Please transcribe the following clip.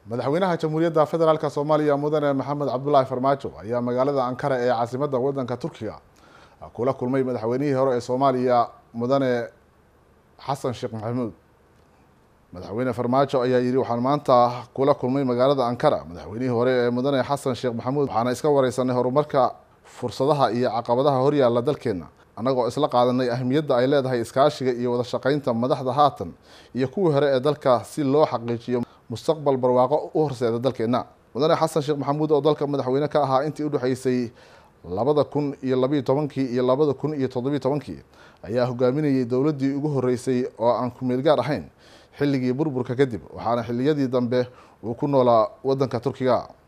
madaxweynaha jamhuuriyadda federaalk soomaaliya mudane maxamed cabdulaahi farmaajo ayaa magaalada ankara ee caasimadda wadanka turkiga kula kulmay madaxweynihii hore ee soomaaliya mudane xasan sheekh maxamuud madaxweyne farmaajo ayaa yidhi waxaan maanta kula kulmay magaalada ankara madaxweynihii hore ee mudane xasan sheekh maxamuud waxaana iska wareysanay horumarka fursadaha iyo caqabadaha horyaalla dalkeenna annagoo isla qaadanay ahmiyadda ay leedahay iskaashiga iyo wada shaqeynta madaxda haatan iyo kuwii hore ee dalka si loo xaqiijiyo mustaqbal barwaaqo u horseeda dalkeenna mudane xasan sheekh maxamuud oo dalka madaxweyne ka ahaa intii udhexeysay labada kun iyo labayo tobankii iyo labada kun iyo toddobiyo tobankii ayaa hogaaminayay dowladdii ugu horreysay oo aan ku-meel gaar ahayn xilligii burburka kadib waxaana xilliyadii dambe uu ku noolaa waddanka turkiga